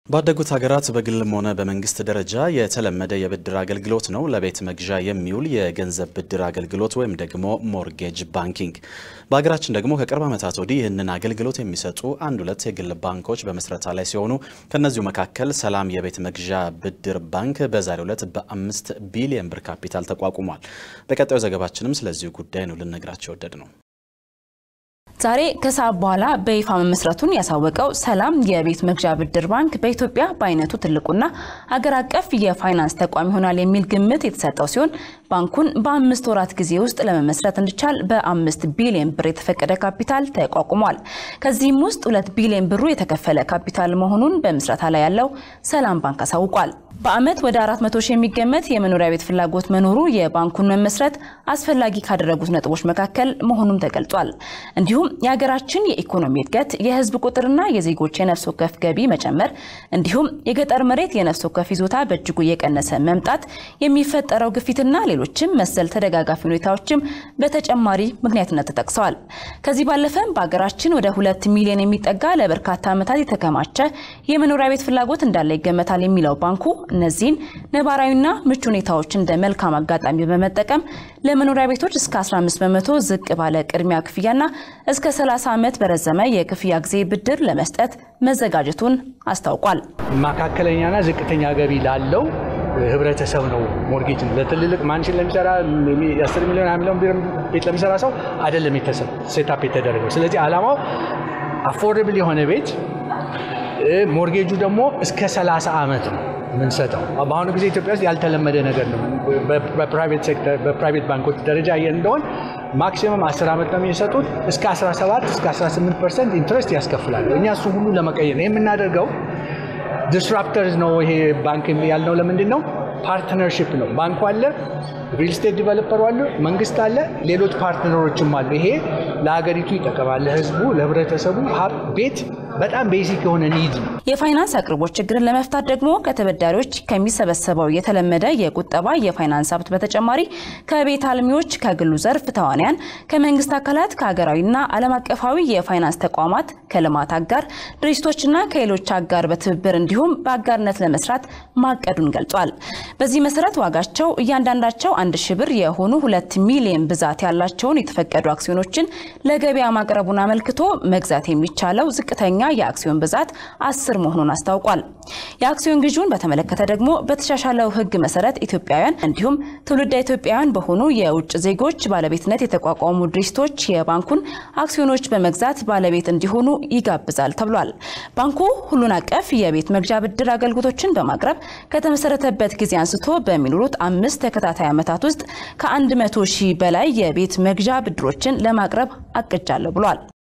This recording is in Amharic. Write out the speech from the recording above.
ባደጉት ሀገራት በግልም ሆነ በመንግስት ደረጃ የተለመደ የብድር አገልግሎት ነው ለቤት መግዣ የሚውል የገንዘብ ብድር አገልግሎት ወይም ደግሞ ሞርጌጅ ባንኪንግ። በሀገራችን ደግሞ ከቅርብ ዓመታት ወዲህ ይህንን አገልግሎት የሚሰጡ አንድ ሁለት የግል ባንኮች በመስረታ ላይ ሲሆኑ ከእነዚሁ መካከል ሰላም የቤት መግዣ ብድር ባንክ በዛሬው ዕለት በአምስት ቢሊየን ብር ካፒታል ተቋቁሟል። በቀጣዩ ዘገባችንም ስለዚሁ ጉዳይ ነው ልነግራቸው ወደድ ነው። ዛሬ ከሰዓት በኋላ በይፋ መመስረቱን ያሳወቀው ሰላም የቤት መግዣ ብድር ባንክ በኢትዮጵያ በአይነቱ ትልቁና ሀገር አቀፍ የፋይናንስ ተቋም ይሆናል የሚል ግምት የተሰጠው ሲሆን ባንኩን በአምስት ወራት ጊዜ ውስጥ ለመመስረት እንዲቻል በአምስት ቢሊዮን ብር የተፈቀደ ካፒታል ተቋቁሟል። ከዚህም ውስጥ ሁለት ቢሊዮን ብሩ የተከፈለ ካፒታል መሆኑን በምስረታ ላይ ያለው ሰላም ባንክ አሳውቋል። በዓመት ወደ 400 ሺህ የሚገመት የመኖሪያ ቤት ፍላጎት መኖሩ የባንኩን መመስረት አስፈላጊ ካደረጉት ነጥቦች መካከል መሆኑም ተገልጿል። እንዲሁም የሀገራችን የኢኮኖሚ እድገት፣ የህዝብ ቁጥርና የዜጎች የነፍስ ወከፍ ገቢ መጨመር እንዲሁም የገጠር መሬት የነፍስ ወከፍ ይዞታ በእጅጉ እየቀነሰ መምጣት፣ የሚፈጠረው ግፊትና ሌሎችም መሰል ተደጋጋፊ ሁኔታዎችም በተጨማሪ ምክንያትነት ተጠቅሰዋል። ከዚህ ባለፈም በሀገራችን ወደ ሁለት ሚሊዮን የሚጠጋ ለበርካታ ዓመታት የተከማቸ የመኖሪያ ቤት ፍላጎት እንዳለ ይገመታል የሚለው ባንኩ እነዚህን ነባራዊና ምቹ ሁኔታዎች እንደ መልካም አጋጣሚ በመጠቀም ለመኖሪያ ቤቶች እስከ 15 በመቶ ዝቅ ባለ ቅድሚያ ክፍያና እስከ 30 ዓመት በረዘመ የክፍያ ጊዜ ብድር ለመስጠት መዘጋጀቱን አስታውቋል። መካከለኛና ዝቅተኛ ገቢ ላለው ህብረተሰብ ነው ሞርጌጅ ለትልልቅ ማንሽን ለሚሰራ የ10 ሚሊዮን 20 ሚሊዮን ቤት ለሚሰራ ሰው አይደለም ሴታፕ የተደረገው። ስለዚህ ዓላማው አፎርደብል የሆነ ቤት ሞርጌጁ ደግሞ እስከ 30 ዓመት ነው የምንሰጠው። በአሁኑ ጊዜ ኢትዮጵያ ውስጥ ያልተለመደ ነገር ነው። በፕራይቬት ሴክተር በፕራይቬት ባንኮች ደረጃ ይሄ እንደሆን ማክሲመም 10 ዓመት ነው የሚሰጡት። እስከ 17 እስከ 18 ፐርሰንት ኢንትረስት ያስከፍላሉ። እኛ እሱ ሁሉ ለመቀየር ነው የምናደርገው። ዲስራፕተርስ ነው ይሄ ባንክ ያልነው ለምንድን ነው? ፓርትነርሽፕ ነው። ባንኩ አለ፣ ሪል ስቴት ዲቨሎፐሩ አለ፣ መንግስት አለ፣ ሌሎች ፓርትነሮችም አሉ። ይሄ ለሀገሪቱ ይጠቀማል። ለህዝቡ፣ ለህብረተሰቡ ቤት በጣም ቤሲክ የሆነ ኒድ ነው። የፋይናንስ አቅርቦት ችግርን ለመፍታት ደግሞ ከተበዳሪዎች ከሚሰበሰበው የተለመደ የቁጠባ የፋይናንስ ሀብት በተጨማሪ ከቤት አልሚዎች፣ ከግሉ ዘርፍ ተዋንያን፣ ከመንግስት አካላት፣ ከሀገራዊና ዓለም አቀፋዊ የፋይናንስ ተቋማት፣ ከልማት አጋር ድርጅቶችና ከሌሎች አጋር በትብብር እንዲሁም በአጋርነት ለመስራት ማቀዱን ገልጿል። በዚህ መሰረት ዋጋቸው እያንዳንዳቸው አንድ ሺ ብር የሆኑ ሁለት ሚሊዮን ብዛት ያላቸውን የተፈቀዱ አክሲዮኖችን ለገበያ ማቅረቡን አመልክቶ መግዛት የሚቻለው ዝቅተኛ የአክሲዮን ብዛት አስር መሆኑን አስታውቋል። የአክሲዮን ግዢውን በተመለከተ ደግሞ በተሻሻለው ሕግ መሰረት ኢትዮጵያውያን እንዲሁም ትውልደ ኢትዮጵያውያን በሆኑ የውጭ ዜጎች ባለቤትነት የተቋቋሙ ድርጅቶች የባንኩን አክሲዮኖች በመግዛት ባለቤት እንዲሆኑ ይጋብዛል ተብሏል። ባንኩ ሁሉን አቀፍ የቤት መግዣ ብድር አገልግሎቶችን በማቅረብ ከተመሰረተበት ጊዜ አንስቶ በሚኖሩት አምስት ተከታታይ ዓመታት ውስጥ ከአንድ መቶ ሺህ በላይ የቤት መግዣ ብድሮችን ለማቅረብ አቅጃለሁ ብሏል።